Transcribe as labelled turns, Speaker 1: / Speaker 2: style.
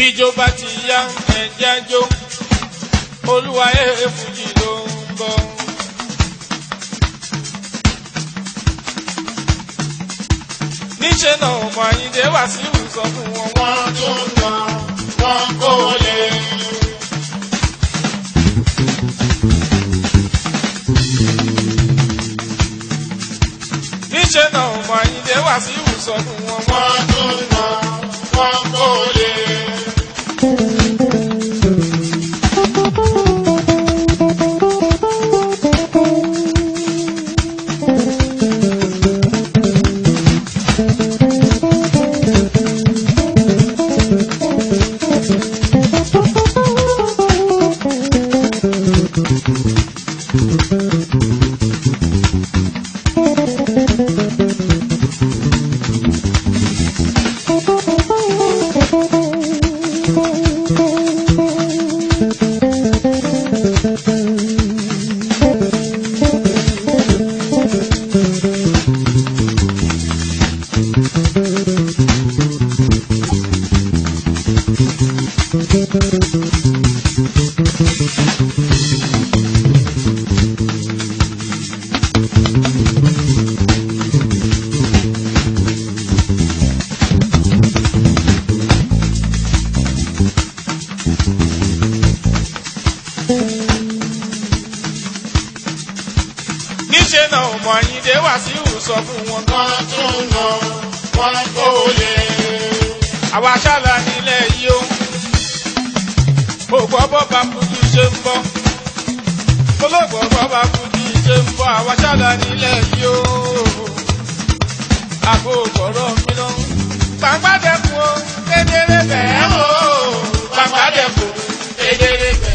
Speaker 1: bíjó bá ti yá ẹ̀jẹ̀ jó olúwa ẹ̀ fújì ló ń bọ̀. níṣẹ́ náà ọmọ àyíndé wá sí ìwòsàn fún wọn wọ́n
Speaker 2: wọ́n tún nà wọ́n kó lè.
Speaker 1: níṣẹ́ náà ọmọ àyíndé wá sí ìwòsàn fún wọn wọ́n.
Speaker 2: wọ́n tún nà wọ́n kó lè.
Speaker 1: níṣẹ́ náà ọmọ àyíndé wá sí ìwòsàn fún wọn.
Speaker 2: wọ́n tún nà wọ́n kó lè.
Speaker 1: àwa ṣáàlà nílẹ̀ yìí ó. mo gbọ́ bọ́ba kújú ṣe ń bọ́. mo ló gbọ́ bọ́ba kújú ṣe ń bọ́. àwa ṣáàlà nílẹ̀ yìí ó. àgbo gbọ́rọ̀ mi lọ. gbàgbádẹ́kun ó kedere bẹ́ẹ̀ ó. gbàgbádẹ́kun kedere bẹ́ẹ̀.